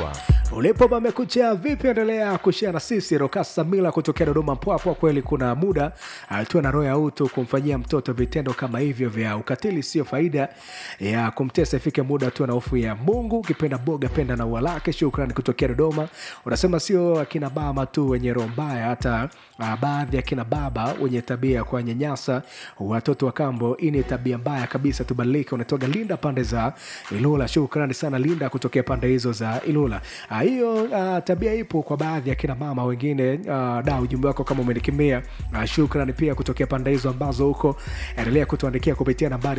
Mtua. ulipo pamekucha vipi endelea kushia na sisi rokas samila kutokea dodoma mpwapwa kweli kuna muda tuwe na roho ya utu kumfanyia mtoto vitendo kama hivyo vya ukatili sio faida ya kumtesa ifike muda tuwe na hofu ya mungu ukipenda boga penda na ua lake shukrani kutokea dodoma unasema sio akina baba tu wenye roho mbaya hata uh, baadhi ya kina baba wenye tabia ya kuwanyanyasa watoto wa kambo hii ni tabia mbaya kabisa tubadilike unatoga linda pande za ilula shukrani sana linda kutokea pande hizo za ilula Ah, hiyo uh, tabia ipo kwa baadhi ya kina mama wengine uh, da ujumbe wako kama umenikimia uh, shukrani pia kutokea pande hizo ambazo huko endelea kutuandikia kupitia nambari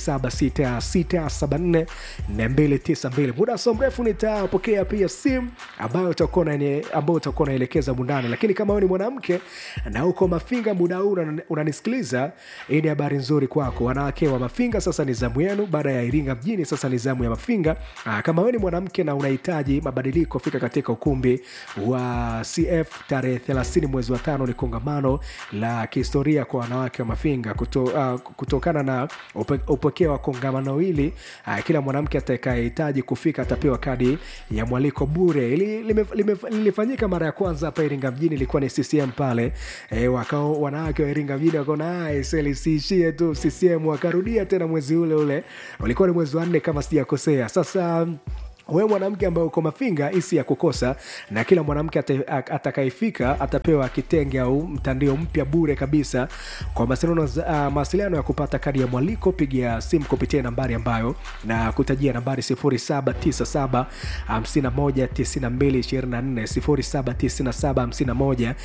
0766744292 muda so mrefu nitapokea pia simu ambayo utakuwa unani- ambayo utakuwa unaelekeza mundani lakini kama wewe ni mwanamke na uko mafinga muda huu unani- unanisikiliza hii ni habari nzuri kwako wanawake wa mafinga sasa ni zamu yenu baada ya iringa mjini sasa ni zamu ya mafinga Aa, kama wewe ni mwanamke na unahitaji mabadiliko fika katika ukumbi wa cf tarehe 30 mwezi wa tano ni kongamano la kihistoria kwa wanawake wa mafinga Kuto, uh, kutokana na upe- upekee wa kongamano hili uh, kila mwanamke atakayehitaji kufika atapewa kadi ya mwaliko bure Ili- lime- lime- lilifanyika mara ya kwanza hapa iringa mjini ilikuwa ni ccm pale e, wakao wanawake wa iringa mjini wakaona "Ah, seli siishie tu ccm wakarudia tena mwezi ule ule ulikuwa ni mwezi wa nne kama sijakosea sasa wewe mwanamke ambaye uko mafinga isi ya kukosa na kila mwanamke ata- a- atakayefika atapewa kitenge au mtandio mpya bure kabisa kwa mawasiliano za- ah, mawasiliano ya kupata kadi ya mwaliko piga simu kupitia nambari ambayo na kutajia nambari 0797 519224 0797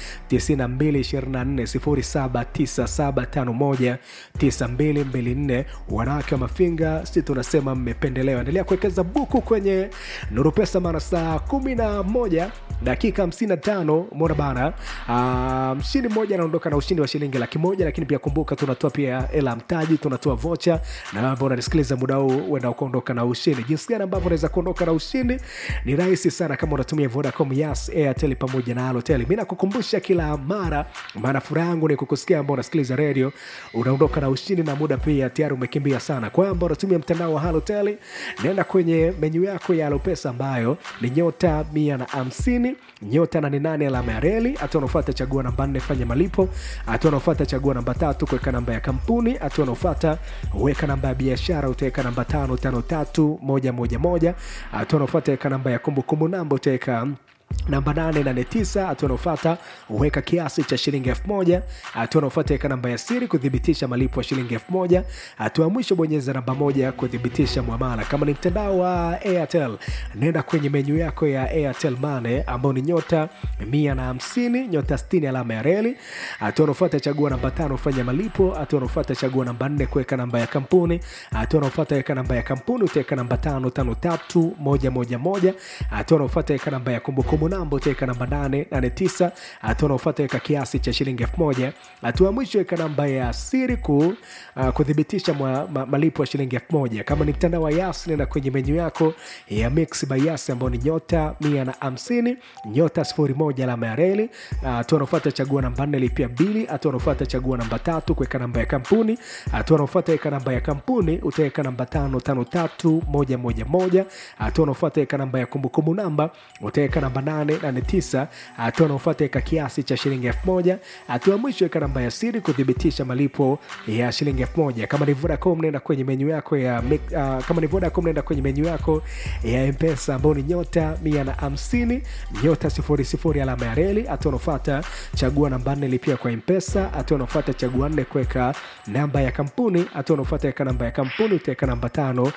519224 0797519224 wanawake wa mafinga si tunasema mmependelewa endelea kuwekeza buku kwenye nuru pesa mara saa kumi na moja dakika 55 mona bana Ah, mshindi mmoja anaondoka na ushindi wa shilingi laki moja lakini pia kumbuka tunatoa pia hela ya mtaji tunatoa vocha na ambao unanisikiliza muda huu uenda ukaondoka na ushindi jinsi gani ambavyo unaweza kuondoka na ushindi ni rahisi sana kama unatumia vodacom yas airtel pamoja na alotel mi nakukumbusha kila mara maana furaha yangu ni kukusikia ambao unasikiliza redio unaondoka na ushindi na muda pia tayari umekimbia sana kwa ambao unatumia mtandao wa halotel naenda kwenye menyu yako ya alopesa ambayo ni nyota mia na hamsini nyota nane nane alama ya reli hatua unaofata chagua namba nne fanya malipo hatua unaofata chagua namba tatu kuweka namba ya kampuni hatua unaofata weka namba ya biashara utaweka namba tano tano tatu moja moja moja hatua unaofata weka namba ya kumbukumbu namba utaweka namba 889 hatua unaofata uweka kiasi cha shilingi 1000 hatua unaofata weka namba ya siri kuthibitisha malipo ya shilingi 1000 hatua ya mwisho bonyeza namba moja kuthibitisha mwamala kama ni mtandao wa airtel nenda kwenye menyu yako ya airtel mane ambao ni nyota 150 nyota 60 alama ya reli hatua unaofata chagua namba tano fanya malipo hatua unaofata chagua namba 4 kuweka namba ya kampuni hatua unaofata weka namba ya kampuni utaweka namba tano tano tatu moja moja moja hatua unaofata weka namba ya kumbukumbu namba utaweka namba 889 hatua unaofata weka kiasi cha shilingi 1000 hatua ya mwisho weka namba ya siri ku, uh, kuthibitisha mwa, ma, malipo ya shilingi 1000 kama ni mtandao wa yas nenda kwenye menyu yako ya mix by yas ambao ni nyota 150 nyota 01 alama ya reli Uh, hatua unaofata chagua namba 4 lipia bili hatua unaofata chagua namba tatu kuweka namba ya kampuni hatua unaofata weka namba ya kampuni utaweka namba 553111 hatua unaofata weka namba ya kumbukumbu namba utaweka namba 889 hatua unaofata weka kiasi cha shilingi 1000 hatua ya mwisho weka namba ya siri kuthibitisha malipo ya shilingi 1000 kama ni vodacom nenda kwenye menyu yako ya uh, kama ni vodacom nenda kwenye menyu yako ya mpesa ambao ni nyota 150 nyota 00 alama ya reli hatua unaofata chagua namba 4 lipia kwa mpesa hatua unaofata chagua 4 kuweka namba ya kampuni hatua unaofata weka namba ya kampuni utaweka namba 5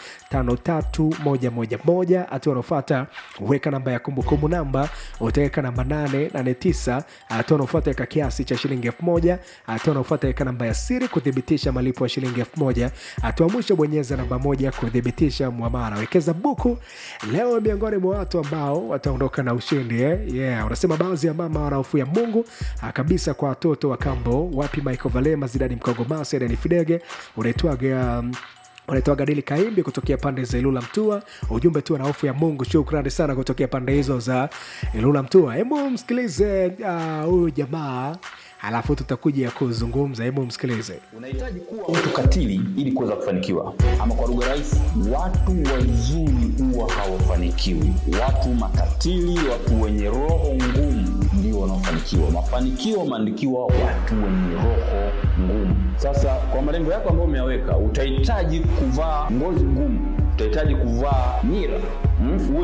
5311 hatua unaofata weka namba ya kumbukumbu namba utaweka namba 889 hatua unaofata weka kiasi cha shilingi 1000 hatua unaofata weka namba ya siri kuthibitisha malipo ya shilingi 1000 hatua mwisho bonyeza namba moja kuthibitisha mwamara wekeza buku leo miongoni mwa watu ambao wataondoka na ushindi eh? yeah. unasema baadhi ya mama wana hofu ya mungu ah, kabisa kwa watoto wa kambo wapi michael valema zidani mkogomasi adani fidege unaitwaga um, unaitwa gadili kaimbi kutokea pande za ilula mtua ujumbe tu na hofu ya mungu shukrani sana kutokea pande hizo za ilula mtua hebu msikilize ah, huyu uh, jamaa alafu tutakuja kuzungumza hebu msikilize unahitaji kuwa mtu katili ili kuweza kufanikiwa ama kwa lugha rahisi watu wazuri huwa hawafanikiwi watu makatili watu wenye roho ngumu ndio wanaofanikiwa mafanikio wameandikiwa watu wenye roho ngumu sasa kwa malengo yako ambayo umeyaweka utahitaji kuvaa ngozi ngumu utahitaji kuvaa nira mm?